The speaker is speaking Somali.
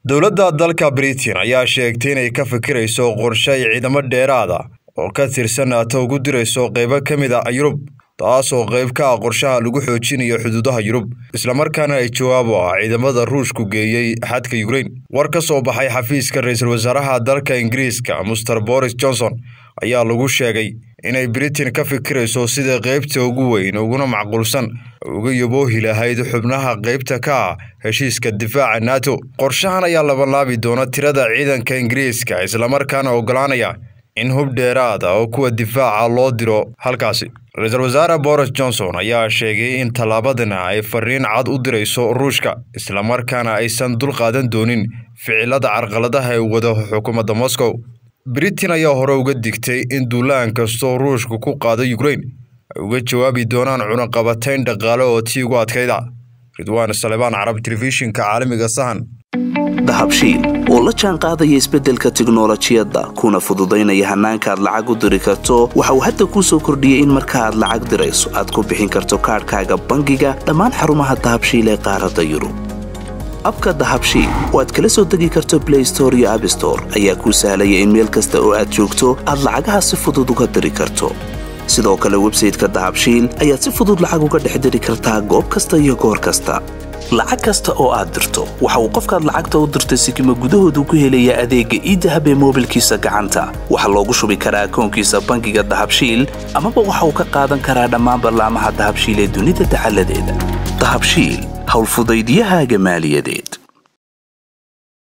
dowladda dalka britain ayaa sheegtay inay ka fikirayso qorshe ay ciidamo dheeraada oo ka tirsan nato ugu dirayso qaybo ka mid a yurub taasoo qayb ka ah qorshaha lagu xoojinayo xuduudaha yurub islamarkaana ay jawaab u ah ciidamada ruushku geeyey xadka yukrain war ka soo baxay xafiiska ra-iisul wasaaraha dalka ingiriiska master boris johnson ayaa lagu sheegay inay britain ka fikirayso sida qaybta ugu weyn uguna macquulsan uga yaboohi lahayd xubnaha qaybta ka ah heshiiska difaaca nato qorshahan ayaa labanlaabi doona tirada ciidanka ingiriiska islamarkaana ogolaanaya in hub dheeraada oo kuwa difaaca loo diro halkaasi ra-iisul wasaare boris johnson ayaa sheegay in tallaabadana ay fariin cad u dirayso ruushka islamarkaana aysan dul qaadan doonin ficilada carqaladaha ee wado xukuumadda moscow britain ayaa hore uga digtay in duulaan kastoo ruushka ku qaado yukrain ay uga jawaabi doonaan cunaqabatayn dhaqaale oo tii ugu adkayda ridwaan salebaan carab telefishinka caalamiga sahan dahabshiil oo la jaan qaadaya isbeddelka tiknolojiyadda kuna fududaynaya hannaanka aad lacag u diri karto waxa uu hadda kuu soo kordhiyey in marka aad lacag dirayso aad ku bixin karto kaadhkaaga bangiga dhammaan xarumaha dahabshiil ee qaaradda yurub abka dahabshiil oo aad kala soo degi karto blay store iyo abstore ayaa kuu sahlaya in meel kasta oo aad joogto aad lacagaha si fudud uga diri karto sidoo kale websayteka dahabshiil ayaad si fudud lacag uga dhex diri kartaa goob kasta iyo goor kasta lacag kasta oo aad dirto waxa uu qofkaad lacagta u dirtay sikima gudahoodu ku helayaa adeegga iidahab ee moobilkiisa gacanta waxaa loogu shubi karaa akoonkiisa bangiga dahabshiil amaba waxa uu ka qaadan karaa dhammaan ballaamaha dahabshiil ee dunida dacaladeeda dahabshiil howlfudaydyahaaga maaliyadeed